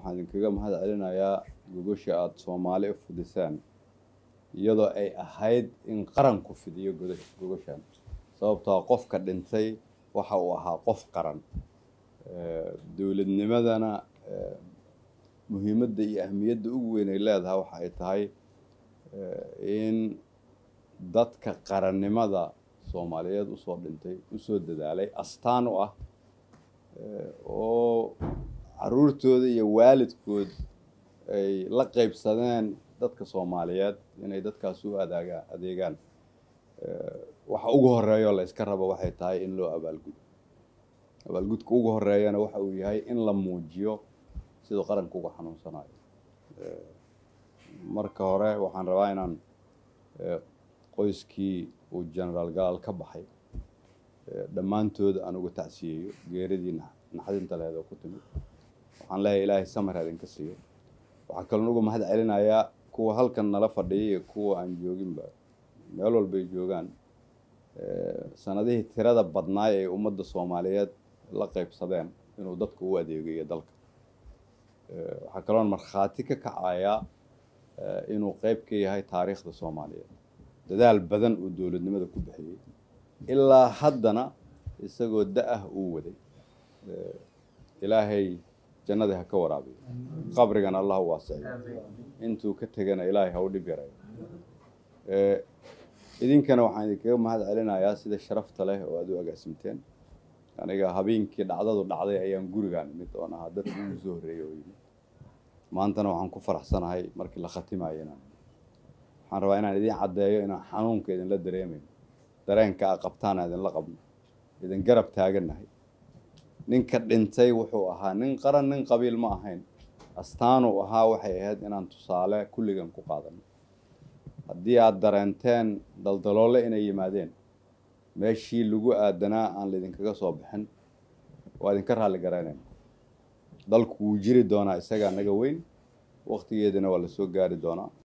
waxaan idinkaga mahad celinayaa gogosha aada soomaali u fidisaan iyadoo ay ahayd in qaranku fidiyo gogoshan sababtoo qofka dhintay waxa uu ahaa qof qaran dowladnimadana muhiimadda iyo ahmiyadda ugu weyn ay leedahay waxa ay tahay in dadka qarannimada soomaaliyeed usoo dhintay usoo dadaalay astaan u ah oo caruurtooda iyo waalidkood ay la qeybsadeen dadka soomaaliyeed inay dadkaas u adaaga adeegaan waxa ugu horeeyo la yska rabo waxay tahay in loo abaalgudo abaalgudka ugu horeeyana waxa uu yahay in la muujiyo siduu qaranka uga xanuunsanayo marka hore waxaan rabaa inaan qoyskii uu genaraal galaal ka baxay dhammaantood aan uga tacsiyeeyo geeridii naxdinta lehed oo ku timid waxaan leeyahay ilaahay samar idinka siiyo waxaa kaloon uga mahad celinayaa kuwa halkan nala fadhiya iyo kuwa aan jooginba meel walbay joogaan sanadihii tirada badnaay ay ummadda soomaaliyeed la qeybsadeen inuu dadka u adeegayo dalka waxaa kaloon markhaati ka kacayaa inuu qeyb ka yahay taariikhda soomaaliyeed dadaal badan uu dowladnimada ku bixiyey ilaa haddana isagoo da-ah uu waday ilaahay jannadii ha ka waraabiyo qabrigana allah u waasiciyo intuu ka tegana ilaahay ha u dhib yarayo idinkana waxaan idinkaga mahad celinayaa sida sharafta leh oo aad u agaasimteen aniga habeenkii dhacdadu dhacday ayaan gurigaan imid oon ahaa dadka ugu soo horreeyay oo yimid maantana waxaan ku faraxsanahay markii la khatimayo inaan waxaan rabaa inaan idin caddeeyo inaan xanuunka idinla dareemayn dareenka a qabtaana idinla qabno idin garab taagannahay ninka dhintay wuxuu ahaa nin qaran nin qabiil ma ahayn astaanuu ahaa waxay ahayd inaan tusaale kulligan ku qaadano haddii aada dareenteen daldaloole inay yimaadeen meeshii lagu aadanaa aan laydinkaga soo bixin waa idinka raalli garaynayna dalku wuu jiri doonaa isagaa naga weyn waktigeedina waa lasoo gaari doonaa